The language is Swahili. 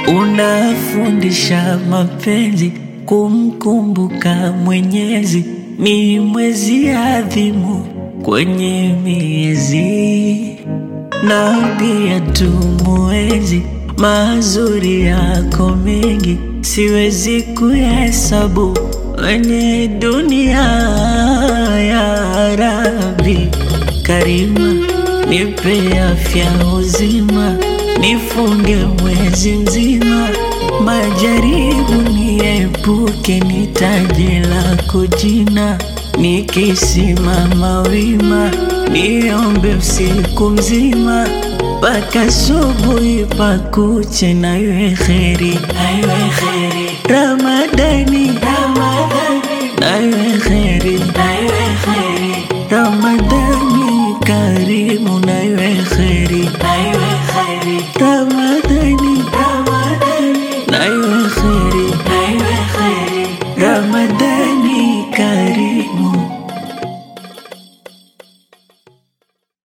unafundisha mapenzi, kumkumbuka Mwenyezi ni mwezi adhimu kwenye miezi, na pia tumuenzi mazuri yako mengi, siwezi kuhesabu kwenye dunia ya Rabbi Karima, nipe afya uzima, nifunge mwezi mzima, majaribu niepuke, ni taji lako jina, nikisimama wima, niombe usiku mzima mpaka asubuhi pakuche, na iwe kheri, na iwe kheri Ramadani, Ramadani, na iwe kheri, na iwe kheri Ramadani karimu na